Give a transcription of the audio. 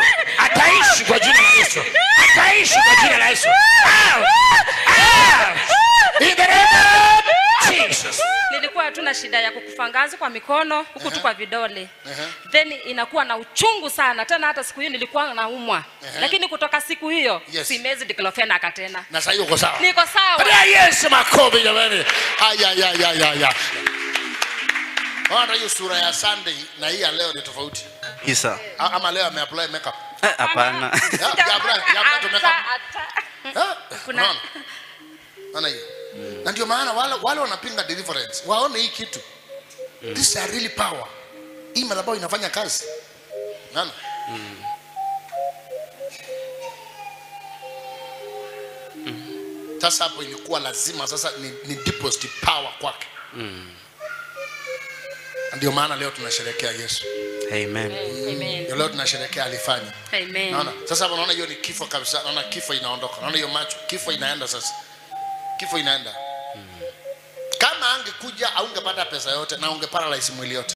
ataishi kwa jina la Yesu, ataishi kwa jina la Yesu. Out! Out! In the name of Jesus. nilikuwa tu na shida ya kukufa ngazi kwa mikono huku tu kwa vidole then inakuwa na uchungu sana tena hata siku hiyo nilikuwa naumwa lakini kutoka siku hiyo Yes. simezi diclofenac tena Na sasa hiyo uko sawa. niko sawa Patia Yesu makofi jamani. Aya ya ya ya ya. Hata hiyo sura ya Sunday na hii ya leo ni tofauti. Isa. A- Ama leo ameapply makeup. Eh, Hapana. Ya, ya apply, ya apply to makeup. Hata- hata. Ah, Kuna- unaona? Unaona hiyo? Na ndio maana wale wale wanapinga deliverance waone hii kitu. This is a really power. Hii madhabahu inafanya kazi. Unaona? Sasa hapo ilikuwa lazima sasa ni, ni deposit power kwake. Ndio maana leo tunasherehekea Yesu. Amen. Amen. Ndio leo tunasherehekea alifanya. Amen. Naona sasa hapo naona hiyo ni kifo kabisa. Naona kifo inaondoka. Naona hiyo macho, kifo inaenda sasa. Kifo inaenda. Kama angekuja aungepata pesa yote na ungeparalyze mwili yote.